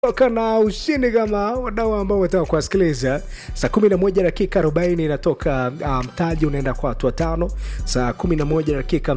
toka na ushindi kama wadau ambao wataka kuwasikiliza saa 11 dakika 40 inatoka mtaji um, unaenda kwa watu watano saa 11 dakika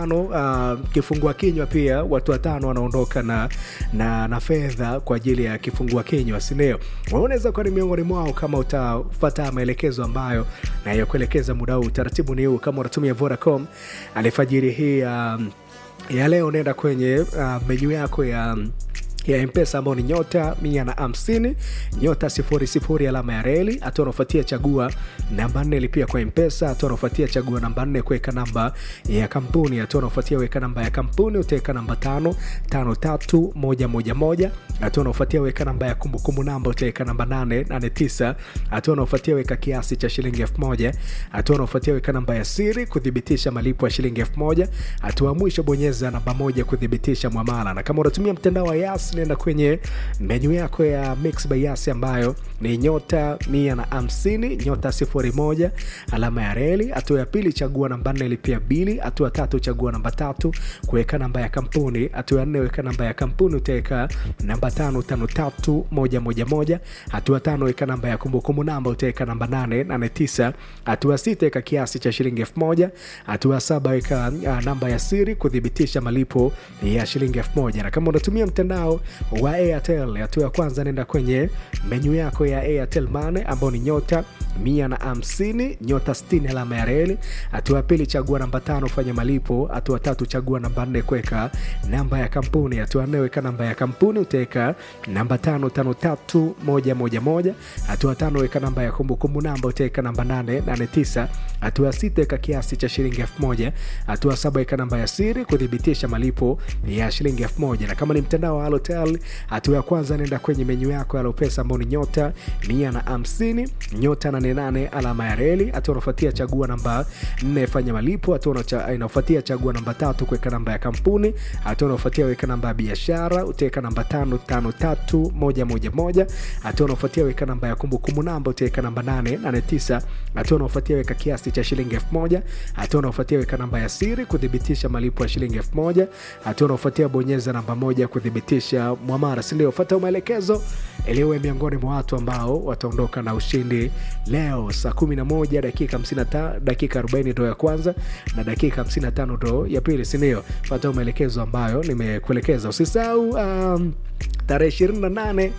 55 uh, kifungua kinywa pia watu watano wanaondoka na, na, na fedha kwa ajili ya kifungua kinywa sindio unaweza kuwa ni miongoni mwao kama utafata maelekezo ambayo nayokuelekeza muda huu utaratibu ni huu kama unatumia vodacom alifajiri hii um, ya leo unaenda kwenye uh, menyu yako ya um, ya mpesa ambao ni nyota mia na hamsini nyota sifuri sifuri alama ya reli hatua unaofuatia chagua namba nne lipia kwa mpesa hatua unaofuatia chagua namba nne kuweka namba ya kampuni hatua unaofuatia weka namba ya kampuni utaweka namba tano tano tatu moja moja moja hatua unaofuatia weka namba ya kumbukumbu namba utaweka namba nane nane tisa hatua unaofuatia weka kiasi cha shilingi elfu moja hatua unaofuatia weka namba ya siri kuthibitisha malipo ya shilingi elfu moja hatua mwisho bonyeza namba moja kuthibitisha mwamala na kama unatumia mtandao wa yas nenda kwenye menyu yako ya mix by yas ambayo ni nyota mia na hamsini nyota sifuri moja alama ya reli hatua ya pili chagua namba nne lipia bili hatua tatu chagua namba tatu kuweka namba ya kampuni hatua ya nne weka namba ya kampuni utaweka namba tano tano tatu moja moja moja hatua tano weka namba ya kumbukumbu namba utaweka namba nane nane tisa hatua sita weka kiasi cha shilingi elfu moja hatua saba weka uh, namba ya siri kuthibitisha malipo ya shilingi elfu moja na kama unatumia mtandao wa airtel hatua ya kwanza nenda kwenye menyu yako ya airtel mane ambao ni nyota mia na hamsini nyota stini alama ya reli hatua ya pili chagua namba tano fanya malipo hatua tatu chagua namba nne kuweka namba ya kampuni hatua nne weka namba ya kampuni utaweka namba tano tano tatu moja moja moja hatua tano weka namba ya kumbukumbu namba utaweka namba nane nane tisa hatua sita weka kiasi cha shilingi elfu moja hatua saba weka namba ya siri kuthibitisha malipo ya shilingi elfu moja na kama ni mtandao wa halotel hatua ya kwanza nenda kwenye menyu yako ya lopesa ambao ni nyota mia na hamsini nyota nane nane alama ya reli hatua unafuatia chagua namba nne fanya malipo hatua inaofuatia chagua namba tatu kuweka namba ya kampuni hatua unaofuatia weka namba ya biashara utaweka namba tano tano tatu moja moja moja hatua unaofuatia weka namba ya kumbukumbu namba utaweka namba nane nane tisa hatua unaofuatia weka kiasi cha shilingi elfu moja hatua unaofuatia weka namba ya siri kuthibitisha malipo ya shilingi elfu moja hatua unaofuatia bonyeza namba moja kuthibitisha mwamara sindio fata maelekezo iliwe miongoni mwa watu ambao wataondoka na ushindi leo saa 11 dakika 55 dakika 40 ndo ya kwanza na dakika 55 ndo ya pili sindio fata maelekezo ambayo nimekuelekeza usisahau um, tarehe 28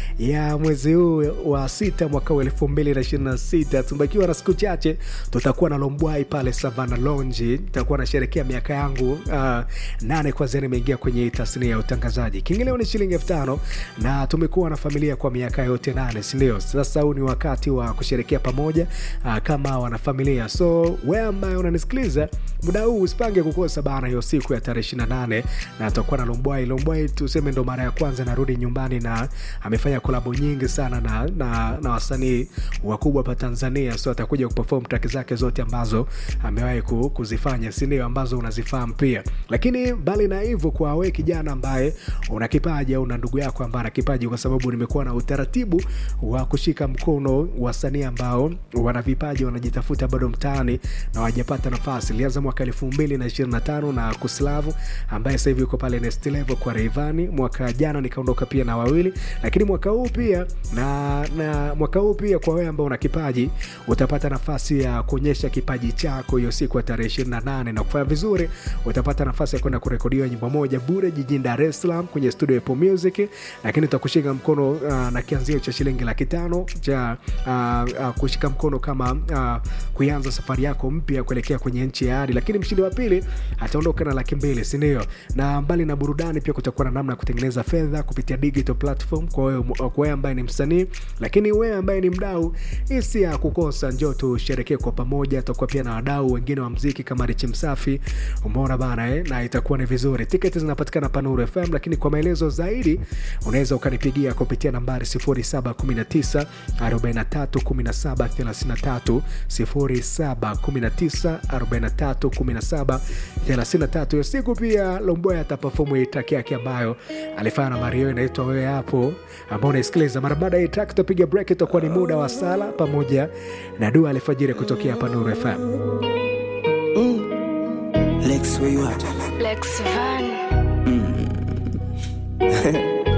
ya mwezi huu wa sita mwaka wa elfu mbili na ishirini na sita tumebakiwa na siku chache tutakuwa na lombwai pale savana lonji tutakuwa nasherekea miaka yangu uh, nane kwanzia nimeingia kwenye hii tasnia ya utangazaji kiingilio ni shilingi elfu tano na tumekuwa na familia kwa miaka yote nane sindio sasa huu ni wakati wa kusherekea pamoja uh, kama wanafamilia so we ambaye unanisikiliza muda huu usipange kukosa bana hiyo siku ya tarehe 28 na tutakuwa na lombwai lombwai tuseme ndo mara ya kwanza narudi nyumbani na amefanya kolabo nyingi sana na, na, na wasanii wakubwa hapa tanzania so atakuja kuperform track zake zote ambazo amewahi kuzifanya sindio ambazo unazifahamu pia lakini mbali na hivyo kwa we kijana ambaye una kipaji au una ndugu yako ambaye ana kipaji kwa sababu nimekuwa na utaratibu wa kushika mkono wasanii ambao wana vipaji wanajitafuta bado mtaani na wajapata nafasi ilianza mwaka elfu mbili na ishirini na tano na kuslavu ambaye sasa hivi yuko pale next level kwa reivani mwaka jana nikaondoka pia na wawili lakini mwaka huu pia na, na mwaka huu pia kwa wewe ambao una kipaji utapata nafasi ya kuonyesha kipaji chako hiyo siku ya tarehe 28 na kufanya vizuri utapata nafasi ya kwenda kurekodiwa nyimbo moja bure jijini dar es salaam kwenye studio Apple music lakini utakushika mkono uh, na kianzio cha shilingi laki tano cha uh, uh, kushika mkono kama uh, kuianza safari yako mpya kuelekea kwenye nchi ya hadi lakini mshindi wa pili ataondoka na laki mbili sindio na mbali na burudani pia kutakuwa na namna ya kutengeneza fedha kupitia digital platform kwa wewe kwa wewe ambaye ni msanii lakini wewe ambaye ni mdau hisi ya kukosa njo tusherekee kwa pamoja tutakuwa pia na wadau wengine wa mziki kama richi msafi umeona bana eh? na itakuwa ni vizuri tiketi zinapatikana panuru fm lakini kwa maelezo zaidi unaweza ukanipigia kupitia nambari 719 43 17 33 0719 43 17 33 hiyo siku pia lomboya atapafomu itaki yake ambayo alifanya na mario inaitwa wewe hapo ambao unaisikiliza mara baada ya track tutapiga break itakuwa ni muda wa sala pamoja na dua alfajiri kutokea hapa nuru fm Mm. Lex, where you at? Lex Van. Mm.